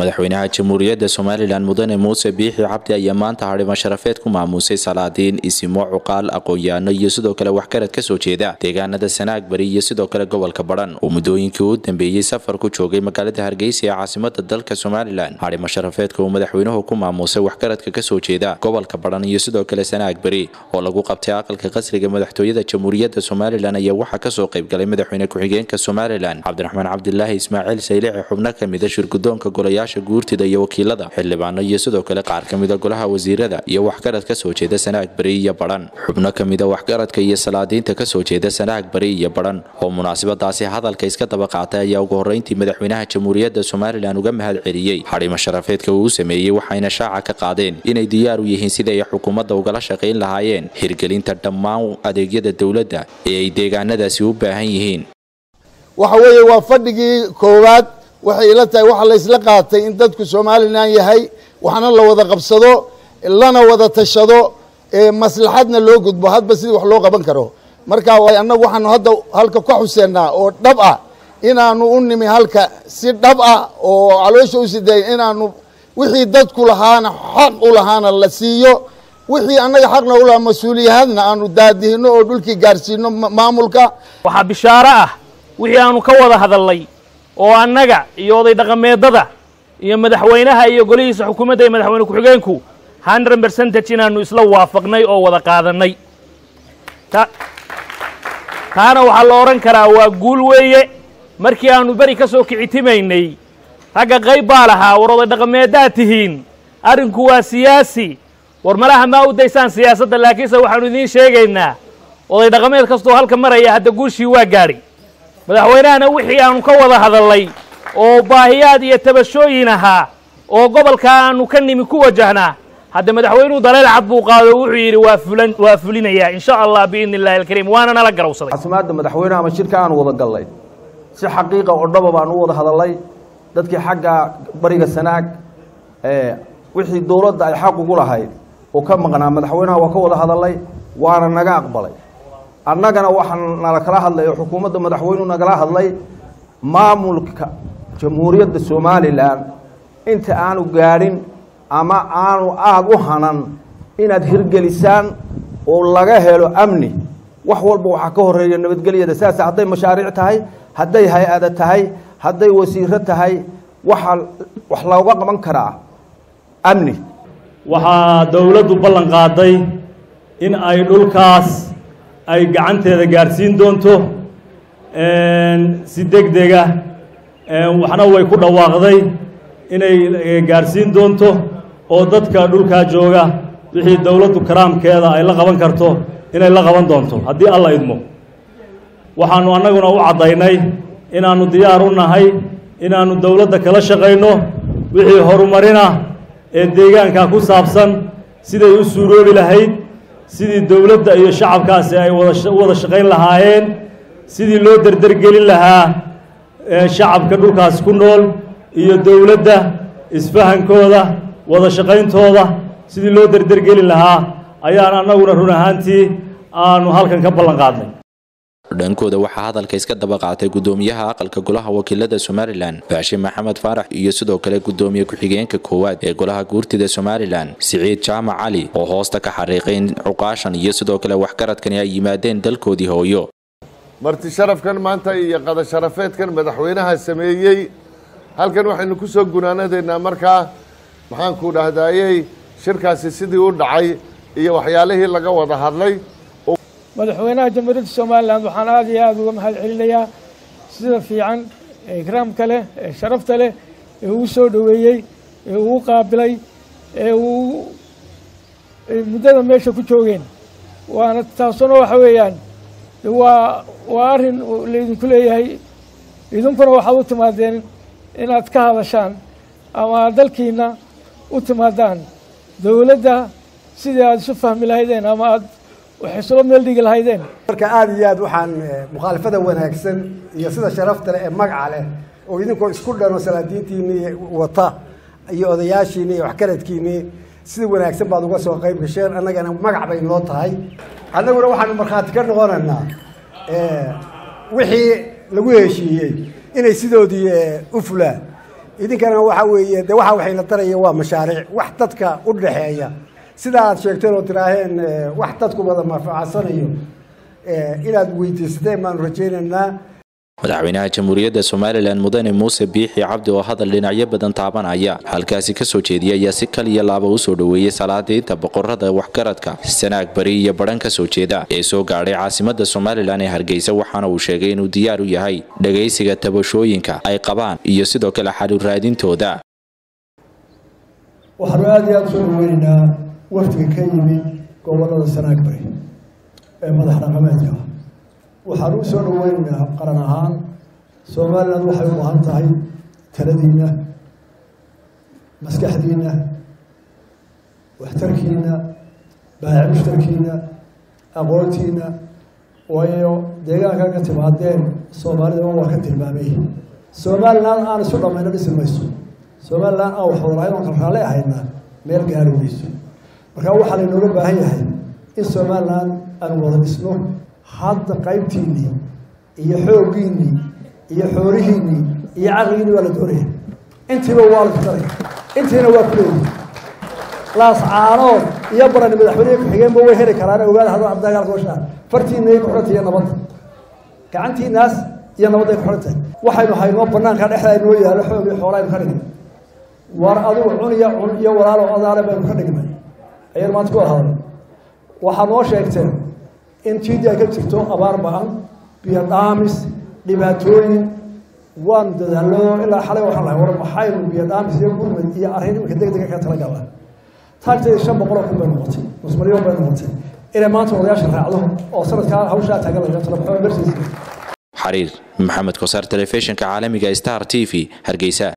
madaxweynaha jamhuuriyadda somalilan mudane muuse biixi cabdi ayaa maanta hadhimo sharafeed ku maamuusay salaadiin isimo cuqaal aqoon-yaano iyo sidoo kale waxgarad ka soo jeeda deegaanada sanaag bari iyo sidoo kale gobolka badhan oo muddooyinkii u dambeeyey safar ku joogay magaalada hargeysa ee caasimada dalka somalilan hadhimo sharafeedka uu madaxweynuhu ku maamuusay waxgaradka kasoo jeeda gobolka badhan iyo sidoo kale sanaag bari oo lagu qabtay aqalka qasriga madaxtooyada jamhuuriyadda somalilan ayaa waxaa kasoo qaybgalay madaxweyne ku-xigeenka somalilan cabdiraxmaan cabdilaahi ismaaciil saylici xubno kamida shirgudoonka golayaasha guurtida iyo wakiilada xildhibaano iyo sidoo kale qaar kamida golaha wasiirada iyo waxgarad kasoo jeeda sanaag bari iyo badhan xubno kamida waxgaradka iyo salaadiinta kasoo jeeda sanaag bari iyo badhan oo munaasabadaasi hadalka iska daba qaatay ayaa ugu horeyntii madaxweynaha jamhuuriyadda somalilan uga mahad celiyey xadhimo sharafeedka uu sameeyey waxayna shaaca ka qaadeen inay diyaar u yihiin sidai ay xukuumadda ugala shaqayn lahaayeen hirgelinta dhammaan adeegyada dowladda ee ay deegaanadaasi u baahan yihiin waxa weeye waa fadhigii koowaad waxay ila tahay waxa la isla qaatay in dadku somalilan yahay waxna la wada qabsado lana wada tashado maslaxadna loo gudbo hadba sidii wax loo qaban karo marka annagu waxaanu hadda halka ka xuseennaa oo dhab ah inaanu u nimi halka si dhab ah oo caloosha u siday inaanu wixii dadku lahaana xaq u lahaana la siiyo wixii annaga xaqna u lahaa mas-uuliyahadna aanu daadihino oo dhulkii gaarsiino maamulka waxaa bishaaro ah wixii aanu ka wada hadalnay oo annaga iyo oday dhaqameedada iyo madaxweynaha iyo golihiisa xukuumadda iyo madaxweyne ku-xigeenku hundred percentage inaanu isla waafaqnay oo wada qaadanay taana waxaa la odhan karaa waa guul weeye markii aanu beri ka soo kicitimaynay ragga qayb baa lahaa war oday dhaqameeddaad tihiin arrinku waa siyaasi war malaha maa u daysaan siyaasadda laakiinse waxaanu idiin sheegaynaa oday dhaqameed kastoo halka maraya hadda guushii waa gaadhi madaxweynahana wixii aanu ka wada hadalnay oo baahiyaad iyo tabashooyin ahaa oo gobolka aanu ka nimi ku wajahnaa hadda madaxweynuhu daleel cad buu qaado wuxuu yidhi waa fulan waa fulinayaa in sha allah biidni illahi alkariim waana nala garawsaday casimaadda madaxweynaha ama shirka aanu wada gallay si xaqiiqa oo dhaba baanu u wada hadalnay dadkii xagga bariga sanaag wixii dowladda ay xaq ugu lahayd oo ka maqnaa madaxweynaha waa ka wada hadalnay waana naga aqbalay annagana waxaa nala kala hadlay oo xukuumadda madaxweynuhu nagala hadlay maamulka jamhuuriyadda somalilan inta aanu gaadhin ama aanu aada u hanan inaad hirgelisaan oo laga helo amni wax walba waxaa ka horeeya nabadgelyada saas hadday mashaariic tahay hadday hay-ada tahay hadday wasiiro tahay waxaa wax looga qaban karaa amni waxaa dowladdu ballan qaaday in ay dhulkaas ay gacanteeda gaadhsiin doonto si deg dega waxna way ku dhawaaqday inay gaadhsiin doonto oo dadka dhulkaa jooga wixii dowladdu karaamkeeda ay la qaban karto inay la qaban doonto haddii alla idmo waxaannu annaguna u caddaynay inaannu diyaar u nahay inaannu dowladda kala shaqayno wixii horumarina ee deegaanka ku saabsan siday u suuroobi lahayd sidii dowladda iyo shacabkaasi ay wada wada shaqayn lahaayeen sidii loo derdergelin lahaa shacabka dhulkaas ku nool iyo dowladda isfahankooda wada shaqayntooda sidii loo derdergelin lahaa ayaan annaguna run ahaantii aanu halkan ka ballan qaadnay dhankooda waxaa hadalka iska daba qaatay gudoomiyaha aqalka golaha wakiilada somalilan baashe maxamed faarax iyo sidoo kale gudoomiye ku-xigeenka koowaad ee golaha guurtida somalilan siciid jaamac cali oo hoosta ka xariiqay in cuqaashan iyo sidoo kale waxgaradkani ay yimaadeen dalkoodii hooyo marti sharafkan maanta iyo qada sharafeedkan madaxweynaha sameeyey halkan waxaynu ku soo gunaanadeynaa markaa maxaanku dhahdaayey shirkaasi sidii u dhacay iyo waxyaalihii laga wada hadlay madaxweynaha jamhuuriyadda somalilan waxaan aada iyo aada uga mahad celinayaa sida fiican ee ikraamka leh ee sharafta leh ee uu soo dhoweeyey ee uu qaabilay ee uu muddada meesha ku joogeen waana taasuna waxa weeyaan waa waa arrin laydinku leeyahay idinkuna waxaad u timaadeen inaad ka hadashaan ama dalkiina u timaadaan dowladda sidii aada isu fahmi lahaydeen ama aad waxay isula meel dhigi lahaydeen marka aada iyo aad waxaan mukhaalafada wanaagsan iyo sida sharafta leh ee magaca leh oo idinkoo isku dhano salaadiintiinii wata iyo odayaashiinii iyo waxgaradkiinii sida wanaagsan baad uga soo qayb gasheen annagana magac bay noo tahay annaguna waxaanu markhaati ka noqonaynaa wixii lagu heshiiyey inay sidoodii u fulaan idinkana waxa weeye de waxa waxayna taraya waa mashaariic wax dadka u dhexeeya sida aad sheegteen oo tiraaheen wax dadku wada manfacadsanayo inaad weydiisateen baanu rajaynaynaa madaxweynaha jamhuuriyadda somalilan mudane muuse biixi cabdi oo hadal dhinacyo badan taabanaya halkaasi kasoo jeediyay ayaa si kal iyo laaba usoo dhoweeyey salaadiinta boqorada waxgaradka sanaag bari iyo badhan kasoo jeeda ee soo gaadhay caasimada somalilan ee hargeysa waxaana uu sheegay inuu diyaar u yahay dhagaysiga tabashooyinka ay qabaan iyo sidoo kale xaluraadintooda waxaanu aada iyo aada usoo dhaweynaynaa wafdiga ka yimid gobolada sanaag bari ee madax dhaqameedka ah waxaan u soo dhaweynaynaa qaran ahaan somalilan waxay u baahan tahay taladiinna maskaxdiinna waxtarkiinna baaci mushtarkiinna aqoontiinna waayo deegaanka ka timaadeen soomaalida waa ka tilmaamay somalilan aan isu dhammayno dhisi mayso somalilan aan wax wadalahayn oon kalraalle ahayna meel gaari mayso marka waxaa laynooga baahan yahay in somalilan aan wada dhisno hadda qaybtiinnii iyo xooggiinnii iyo xoolihiinnii iyo caqligiinni waa la doonaya intiiba waa la tudanaya intiina waa ku leeyihi laascaanood iyo barani madaxweynehi ku-xigeenba way heli karaan ogaada hadda abdagaal gooshaa fartiinay ku xidhan tahay iyo nabadda gacantiinaas iyo nabadday ku xidhan tahay waxaynu haynoo banaanka dhexda inoo yaalo xoog iyo xoolaa aynu ka dhignay war adigu cun iyo cun iyo walaalo odaale baynu ka dhignay ayaynu maanta ku hadalay waxaa noo sheegteen in tiidii ay ka jirto abaar ba-an biyo dhaamis dhibaatooyin waanu dadaallo ilaa xalay waxaan lahay war maxaynu biyo dhaamis iyo gurmad iyo arrin imika deg dega ka talagala taagteeda shan boqol oo kun bay noqotay nus milyan bay noqotay inay maanta odayaasha raacdo oo sanadkaa hawshaa taagan laga talo maxaa emergency xariir maxamed kosaar telefishinka caalamiga star t v hargeysa